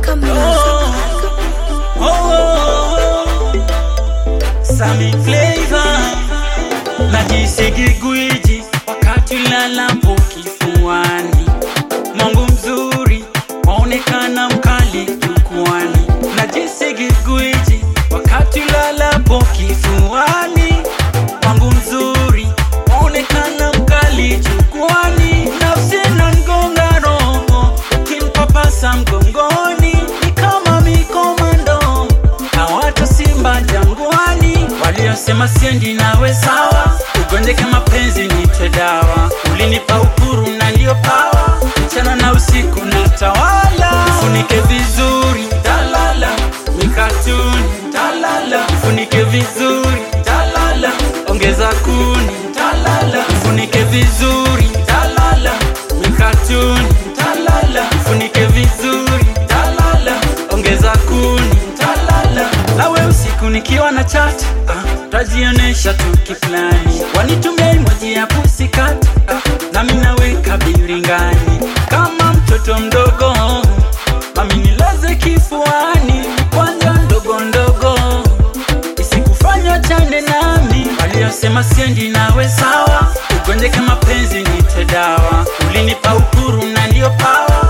Oh, oh, Sami Flavor najisi gigwiji wakati lalapo kifuani, mwangu mzuri waonekana mkali jukwani. Najisi gigwiji wakati lalapo kifuani, mwangu mzuri waonekana mkali jukwani. Nafsi inanigonga roho ukinipapasa mgongoni, ni kama mikomando hawata simba jangwani, waliosema siendi nawe sawa, ugonjeke mapenzi nitwe dawa, ulinipa uhuru na ndio pawa, mchana na usiku na tawala, ufunike vizuri talala, mikatuni talala, ufunike vizuri talala, ongeza kuni talala, ufunike vizuri talala, mikatuni talala, ufunike vizuri talala, ongeza kuni talala, nawe usiku nikiwa na chat ah, tajionesha tu kiflani, wanitumia emoji ya pusikat ah, nami naweka biringani kama mtoto mdogo, mami nilaze kifuani, kwanja ndogo ndogo isikufanya chane nami, waliosema siendi nawe sawa, ugonjeke mapenzi nite dawa, ulinipa uhuru na ndio pawa